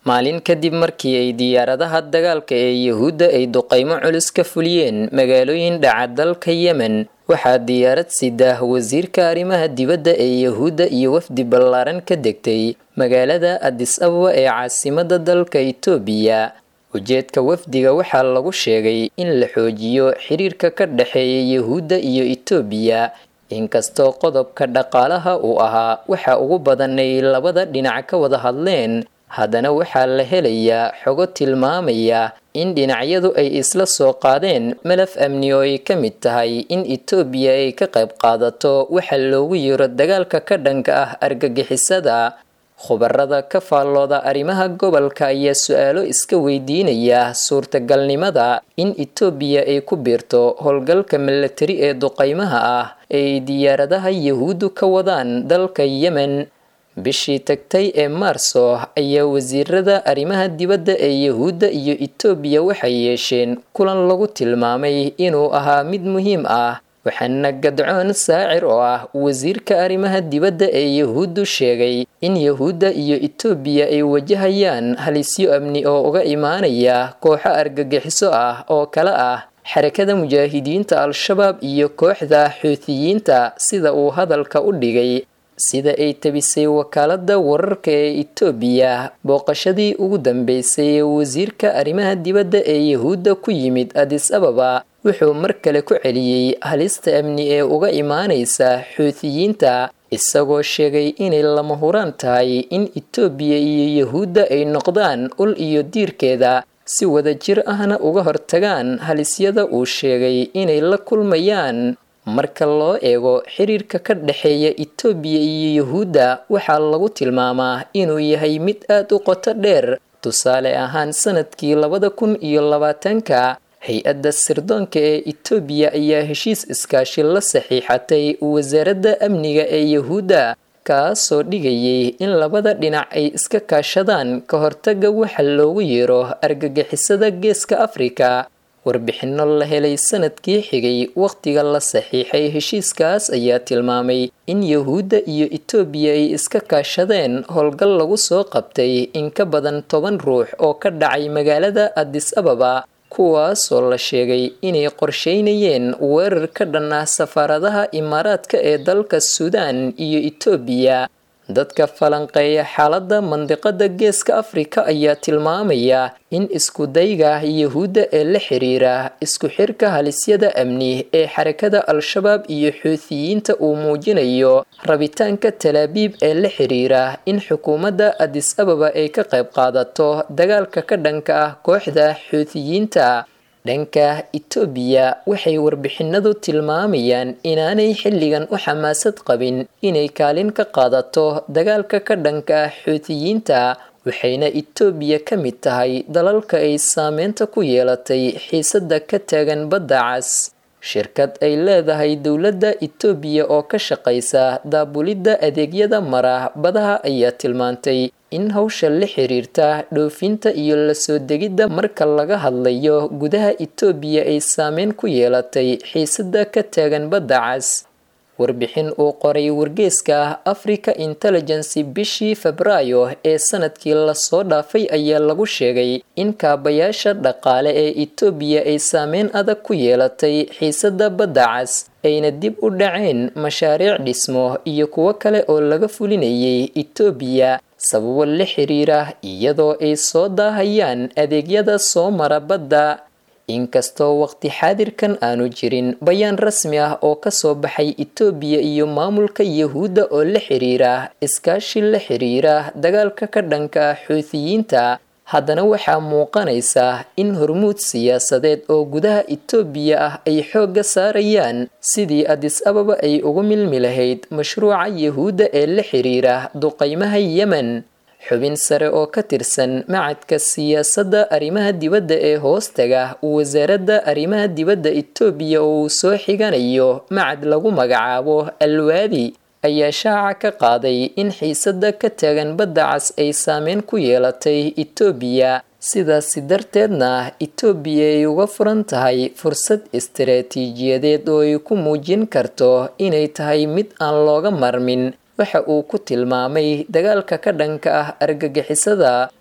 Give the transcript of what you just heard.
maalin kadib markii ay diyaaradaha dagaalka ee yuhuudda ay duqaymo culus ka fuliyeen magaalooyin dhaca dalka yemen waxaa diyaarad sidah wasiirka arrimaha dibadda ee yuhuudda iyo wafdi ballaaran ka degtay magaalada adis ababa ee caasimada dalka itoobiya ujeedka wafdiga waxaa lagu sheegay in la xoojiyo xiriirka ka dhexeeya yuhuudda iyo itoobiya inkastoo qodobka dhaqaalaha uu ahaa waxa ugu badan ay labada dhinac ka wada hadleen haddana waxaa la helayaa xogo tilmaamaya in dhinacyadu ay isla soo qaadeen malaf amni oo ay ka mid tahay in itoobiya ay ka qayb qaadato waxa loogu yeero dagaalka ka dhanka ah argagixisada khubarada ka faallooda arrimaha gobolka ayaa su-aalo iska weydiinaya suurtagalnimada in itoobiya ay ku biirto howlgalka milatari ee duqaymaha ah ay diyaaradaha yahuuddu ka wadaan dalka yemen bishii tagtay ee maarso ayaa wasiirada arrimaha dibadda ee yahuudda iyo itoobiya waxay yeesheen kulan lagu tilmaamay inuu ahaa mid muhiim ah waxaana gadcoon saacir oo ah wasiirka arrimaha dibadda ee yahuuddu sheegay in yahuudda iyo itoobiya ay wajahayaan halisyo amni oo uga imaanaya kooxo argagixiso ah oo kale ah xarakada mujaahidiinta al-shabaab iyo kooxda xuutiyiinta sida uu hadalka u dhigay sida ay tabisay wakaalada wararka ee itoobiya booqashadii ugu dambeysay ee wasiirka arrimaha dibadda ee yahuudda ku yimid adis ababa wuxuu mar kale ku celiyey halista amni ee uga imaanaysa xuutiyiinta isagoo sheegay inay lama huraan tahay in itoobiya iyo yahuudda ay noqdaan ul iyo diirkeeda si wada jir ahna uga hortagaan halisyada uu sheegay inay la kulmayaan marka loo eego xiriirka ka dhexeeya itoobiya iyo yahuudda waxaa lagu tilmaamaa inuu yahay mid aad u qoto dheer tusaale ahaan sanadkii labada kun iyo labaatanka hay-adda sirdoonka ee itoobiya ayaa heshiis iskaashi la saxiixatay wasaaradda amniga ee yahuudda kaasoo dhigayay in labada dhinac ay iska kaashadaan ka hortaga waxa loogu yeero argagixisada geeska afrika warbixinno la helay sanadkii xigay wakhtiga la saxiixay heshiiskaas ayaa tilmaamay in yahuudda iyo itoobiya ay iska kaashadeen howlgal lagu soo qabtay in ka badan toban ruux oo ka dhacay magaalada adis ababa kuwaasoo la sheegay inay qorsheynayeen weerar ka dhan ah safaaradaha imaaraadka ee dalka suudaan iyo itoobiya dadka falanqeeya xaaladda mandiqada geeska afrika ayaa tilmaamaya in iskudayga yahuudda ee la xiriira isku xirka halisyada amni ee xarakada al-shabaab iyo xuutiyiinta uu muujinayo rabitaanka talaabiib ee la xiriira in xukuumadda adis ababa ay ka qayb qaadato dagaalka ka dhanka ah kooxda xuutiyiinta dhanka itoobiya waxay warbixinadu tilmaamayaan inaanay xilligan u xamaasad qabin inay kaalin ka qaadato dagaalka ka dhanka ah xuutiyiinta waxayna itoobiya ka mid tahay dalalka ay saameynta ku yeelatay xiisadda ka taagan badda cas shirkad ay leedahay dowladda itoobiya oo ka shaqaysa daabulidda adeegyada mara badaha ayaa tilmaantay in hawsha la xiriirta dhoofinta iyo lasoo degidda marka laga hadlayo gudaha itoobiya ay saameyn ku yeelatay xiisadda ka taagan badda cas warbixin uu qoray wargeeska africa intelligency bishii febraayo ee sanadkii lasoo dhaafay ayaa lagu sheegay in kaabayaasha dhaqaale ee itoobiya ay saameyn adag ku yeelatay xiisadda badda cas ayna dib u dhaceen mashaariic dhismo iyo kuwo kale oo laga fulinayay itoobiya sababo la xiriira iyadoo ay soo daahayaan adeegyada soo mara badda inkastoo waqti xaadirkan aanu jirin bayaan rasmi ah oo kasoo baxay itoobiya iyo maamulka yahuudda oo la xiriira iskaashi la xiriira dagaalka ka dhanka ah xuutiyiinta haddana waxaa muuqanaysa in hormuud siyaasadeed oo gudaha itoobiya ah ay xoogga saarayaan sidii adis ababa ay ugu milmi lahayd mashruuca yahuudda ee la xiriira duqaymaha yemen xubin sare oo ka tirsan macadka siyaasadda arrimaha dibadda ee hoostaga wasaaradda arrimaha dibadda itoobiya oo uu soo xiganayo macad lagu magacaabo alwaadi ayaa shaaca ka qaaday in xiisadda ka taagan badda cas ay saameyn ku yeelatay itoobiya sidaasi darteedna itoobiya ay uga furan tahay fursad istaraatiijiyadeed oo ay ku muujin karto inay tahay mid aan looga marmin waxa uu ku tilmaamay dagaalka ka dhanka ah argagixisada